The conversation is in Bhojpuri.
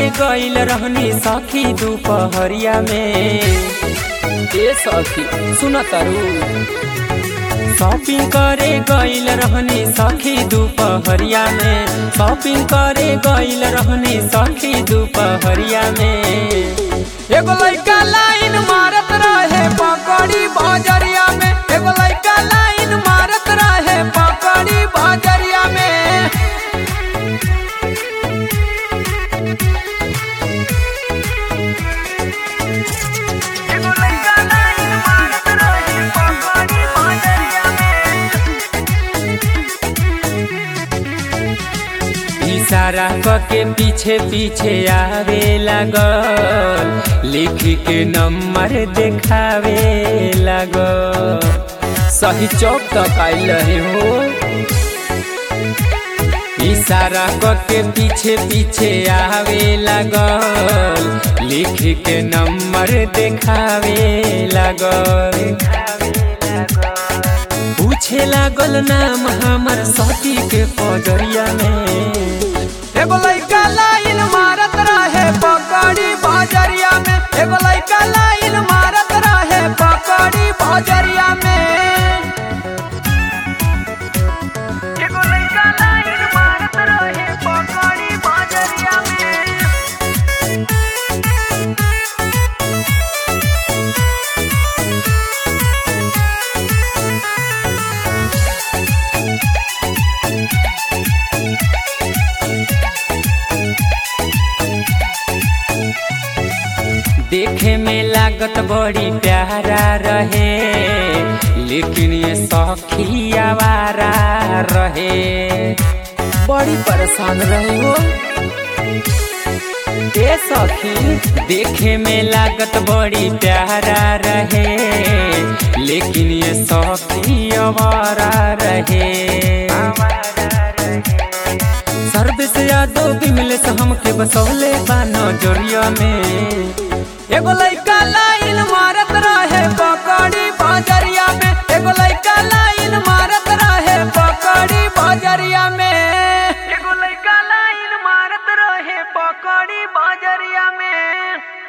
गइल रहनी सखी दोपहरिया में ए सखी सुन तारू शॉपिंग करे गइल रहनी सखी दोपहरिया में शॉपिंग करे गइल रहनी सखी दोपहरिया में एगो लइका लाइन मारत रहे पकड़ी बजरिया में एगो लइका लाइन मारत रहे पकड़ी बजरिया में एगो लइका लाइन मारत रहे पकड़ी बजरिया में इशारा के पीछे पीछे आवे लागल लिख के नंबर देखावे लागल सही चौक तक आइल रहे हो इशारा के पीछे पीछे आवे लागल लिख के नंबर देखावे लागल पूछे लागल नाम हमर सती के पजरिया में एगो लइका लाइन मारत रहे पकड़ी बजरिया में एगो लइका लाइन मारत रहे पकड़ी बजरिया में एगो लइका लाइन मारत रहे पकड़ी बजरिया में देखे में लागत बड़ी प्यारा रहे लेकिन ये सखी आवारा रहे बड़ी परेशान रहे हो ए सखी देखे में लागत बड़ी प्यारा रहे लेकिन ये सखी आवारा रहे सर्विस यादव भी मिले से हमके बसौले बानो जोरिया में एगो लइका लाइन